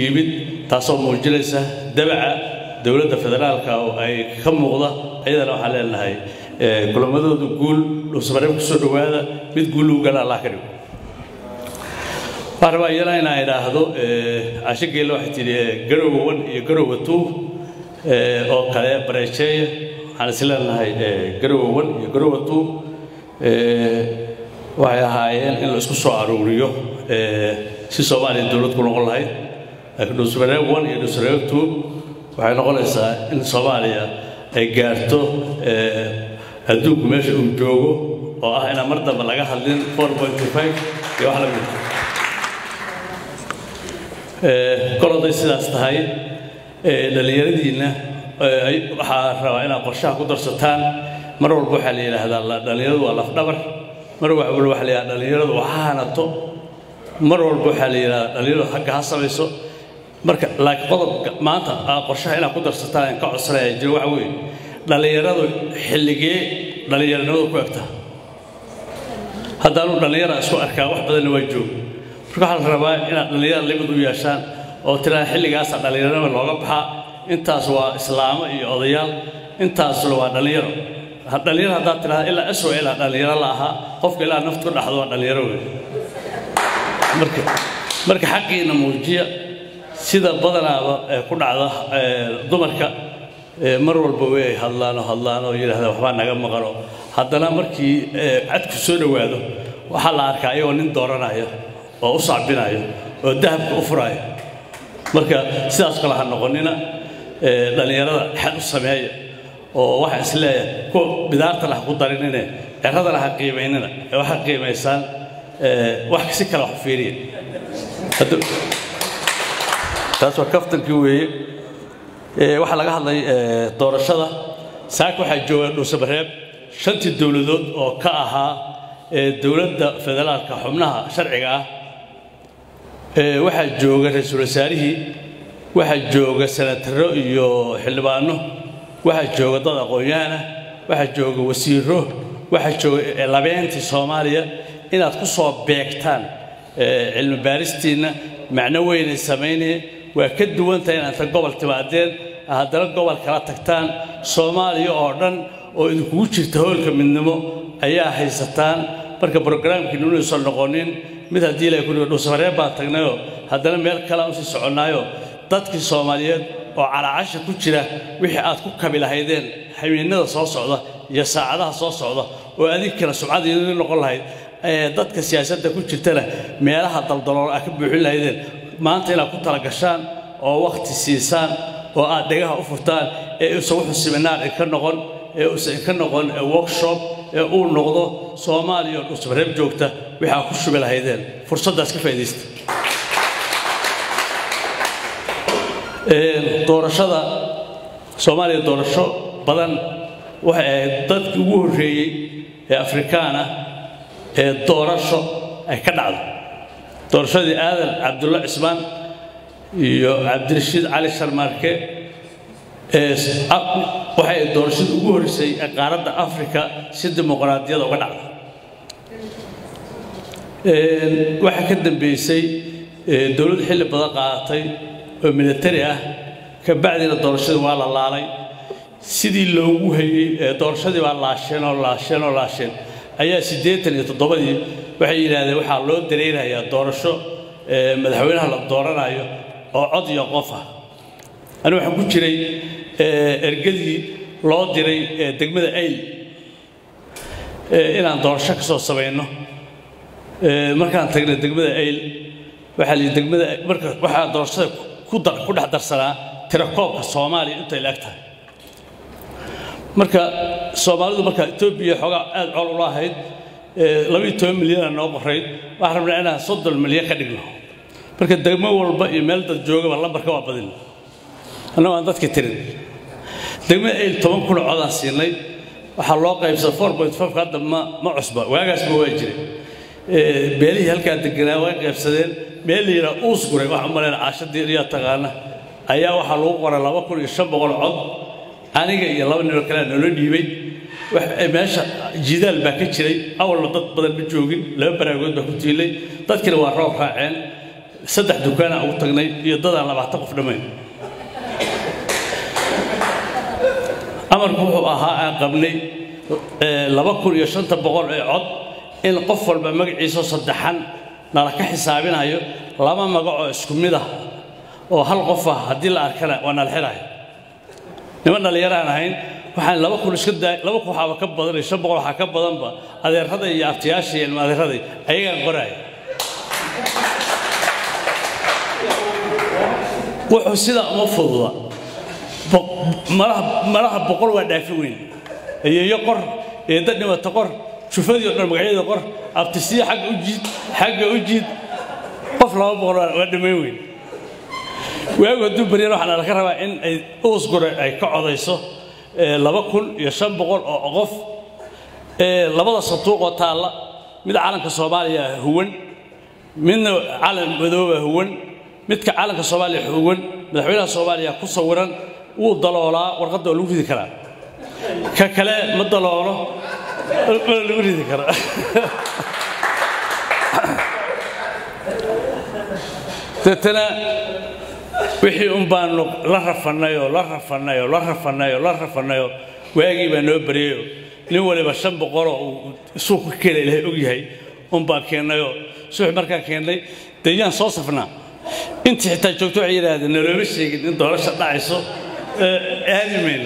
yimid taasoo muujinaysa dabaca dowladda federaalka oo ay ka muuqda iyadana waxaan leenahay kulamadooda guul dhuusamareeb kusoo dhowaada mid guul ugu gala allah ka dhigo waxaan rabaa iyana inaan idhaahdo casho geelle waxay tidhi garowa wan iyo garowa tuu oo kale bareejeeya waxaan is leenahay garowa wan iyo garowa tuu waxay ahaayeen in la isku soo aruuriyo si soomaaliya dowlad ku noqon lahayd laakiin dhuusamareeb wan iyo dhuusamareeb tuu waxay noqonaysaa in soomaaliya ay gaarto adduunku meesha uu joogo oo ah inaan mar dambe laga hadlin iyo wax la mid kol hadday sidaas tahay dhallinyaradiinna waxaa rabaa inaad qorshaha ku darsataan mar walba waxaa la yidhaahdaa dhallinyaradu waa lafdhabar mar walba waxaa la yidhahdaa dhallinyaradu ha hanato mar walba waxaa la yidhahdaa dhallinyaradu xagga ha samayso marka laakiin qodobka maanta qorshaha inaad ku darsataan aan ka codsanaya jiro waxa weeye dhallinyaradu xilligee dhallinyaranimadu ku egta haddaanu dhallinyara isku arkaa wax badanna waa joog marka waxaa la rabaa inaad dhallinyara limid u yeeshaan oo tiraa xilligaasa dhallinyaranima looga baxaa intaas waa islaamo iyo odayaal intaasna waa dhallinyaro dhallinyaro haddaad tirahda ilaa aswa ilaa dhallinyaro la ahaa qofka ilaa naftu ka dhaxdo waa dhallinyaro wey marka marka xaqiina muujiya sida badanaaba ku dhacda dumarka mar walba way hadlaanoo hadlaanoo yidhahda waxbaa naga maqano haddana markii cadku soo dhowaado waxaa la arkaa iyagoo nin dooranaya oo u sacbinaya oo dahabka u furaya marka sidaas kale ha noqonina dhallinyarada xad u sameeya oo waxaa is leeyahay kuwa bidaartana ha ku darinine ceradana ha qiimaynina ee waxaa qiimaysaan wax si kale wax fiiriya taas waa kaftankii weeye waxaa laga hadlay doorashada saaka waxaa jooga dhuusamareeb shantii dowladood oo ka ahaa dowladda federaalka xubnaha sharciga ah waxaa jooga ra-iisul wasaarihii waxaa jooga senataro iyo xildhibaano waxaa jooga dad aqoon-yahana waxaa jooga wasiiro waxaa jooga labeentii soomaaliya inaad ku soo beegtaan cilmi baaristiinna macno weynay samaynaya waa ka duwantahay inaad ta gobol timaadeen haddana gobol kala tagtaan soomaaliya oo dhan oo idinkugu jirta hoolka midnimo ayaa haysataan marka brograamkiinu inuusan noqonin mid haddii ilahay ku dhigo dhuusamareeb baan tagnayoo haddana meel kale aan usii soconnaayo dadkii soomaaliyeed oo calaacasha ku jira wixii aad ku kabi lahaydeen habeennada soo socda iyo saacadaha soo socda oo adinkana sumcadiidin noqon lahayd dadka siyaasadda ku jirtana meelaha daldalool aad ka buuxin lahaydeen maanta inaad ku talagashaan oo wakhti siisaan oo aad dhegaha u furtaan ee uusan wuxuu siminaar inka noqon ee uusan inka noqon workshop ee uu noqdo soomaaliya oo dhuusamareeb joogta wixii aad ku shubi lahaydeen fursaddaas ka faa'iidaysta doorashada soomaaliya doorasho badan waxay ahayd dadkii ugu horreeyey ee afrikaana ee doorasho ay ka dhacdo doorashadii aadan cabdulla cismaan iyo cabdirashiid cali sharmaarke waxay doorashadii ugu horreysay ee qaaradda afrika si dimuqraadiyada uga dhacda waxaa ka dambeysay dowladdu xilli badan qaadatay oo militari ah ka bacdina doorashadii waa la laalay sidii loogu hayey doorashadii baa laasheen oo laasheen oo laasheen ayaa siddeetan iyo toddobadii waxay yidhaahdeen waxaa loo dareerayaa doorasho madaxweynaha la dooranayo oo cod iyo qof ah anigu waxaan ku jiray ergadii loo diray degmada ayl inaan doorasho ka soo samayno markaan tagnay degmada ayl waxaa la yidhi degmada marka waxaa doorashada ku dhex darsanaa tirakoobka soomaaliya intay la eg tahay marka soomaalidu marka etoobiya xoogaa aad col ula ahayd labiiyo toban milyana noo qorayd waxaan rabnaa inaan soddon milyan ka dhigno marka degmo walba iyo meel dad joogaba lambarka waa badin annago aan dadka tirin degmada ayl toban kuna codaan siinay waxaa loo qaybsada four point five hadda ma ma cusba waagaasba waa jiray beelihii halkaa deganaa way qaybsadeen meel la yidhaha uus guray waxaan malayna caashadii iyaa taqaana ayaa waxaa lagu qoray laba kun iyo shan boqol cod aniga iyo laba ninoo kalea noola dhiibay meesha jidaal baa ka jiray awalna dad badan ma joogin laba baraagood baa ku tiilay dadkina waa roob raaceen saddex dukaanaan ugu tagnay iyo dadaan labaatan qof dhammayn amarku wuxuu ahaa aan qabnay laba kun iyo shanta boqol ee cod in qof walba magaciisa saddexan nala ka xisaabinayo laba magacoo isku mid ah oo hal qof ah haddii la arkana waa nala xirayo niman dhallinyaraan ahayn waxaan laba kun iska daa laba kun waxaaba ka badan iyo shan boqol waxaa ka badanba adeerada iyo abtiyaasha iyo ilma adeeraday ayagaan qoraaya wuxuu sidaa uma fududa malaha boqol waa dhaafi weyn eyeyo qor eedda dhimata qor jufadii o dhan magacyada qor abtisiya xagga u jiid xagga u jiid qof laba boqol waa dhammayn weyn waagu hadduu baryana waxaa laga rabaa in ay uusgure ay ka codayso laba kun iyo shan boqol oo qof labada sanduuqoo taalla mid calanka soomaaliya huwan midna calan madooba huwan midka calanka soomaaliya huwan madaxweynaha soomaaliya ku sawiran wuu daloolaa warqadda waa lagu ridi karaa ka kale ma daloolo mana lagu ridi karaa deetana wixii un baanu la rafannayoo la rafannayoo la rafannayoo la rafannayoo waagii baa noo baryayoo nin waliba shan boqoloo uu suuqa keena ilaahay og yahay un baan keennayoo subax markaan keennay dee yaan soo safnaa intii xitaa joogto waxay yidhaahdeen nalooma sheegin in doorasha dhacayso aadi mayno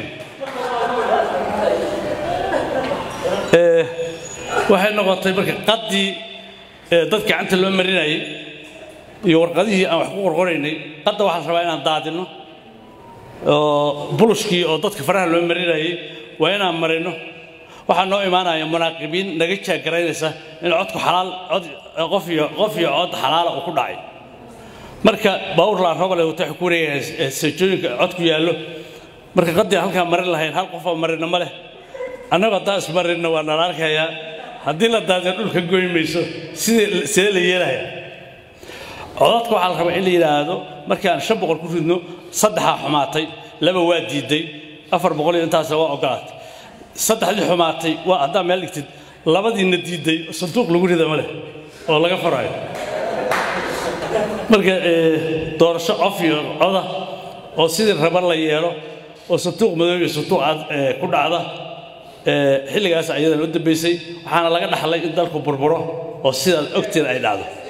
waxay noqotay marka qaddii dad gacanta loo marinayay iyo warqadihii aan wax ku qorqoraynay qadda waxaa la rabaa inaan daadinno oo bulushkii oo dadka faraha loo marinayay waa inaan marino waxaa noo imaanaya munaaqibiin naga jaagaraynaysa in codku xalaal cod qof iyo qof iyo cod xalaala uu ku dhacay marka baawur laan robale wata ku wareegaya seejooyinka codku yaallo marka qaddii halkaa marin lahayn hal qof oo marina ma leh annagu haddaan ismarinna waa nala arkayaa haddii la daadiyo dhulka goy mayso sidee sidee la yeelayaa codadka waxaa la rabaa in la yidhaahdo markaan shan boqol ku ridno saddexaa xumaatay laba waa diiday afar boqol iyo intaasa waa ogolaatay saddexdii xumaatay waa haddaa meel dhigtid labadiina diiday sanduuq lagu rida ma leh oo laga farayo marka doorasho cof iyo coda oo sidii raba la yeelo oo sanduuq madow iyo sanduuq cad ku dhacda xilligaas ayadan u dambaysay waxaana laga dhaxlay in dalku burburo oo sidaad ogtiin ay dhacdo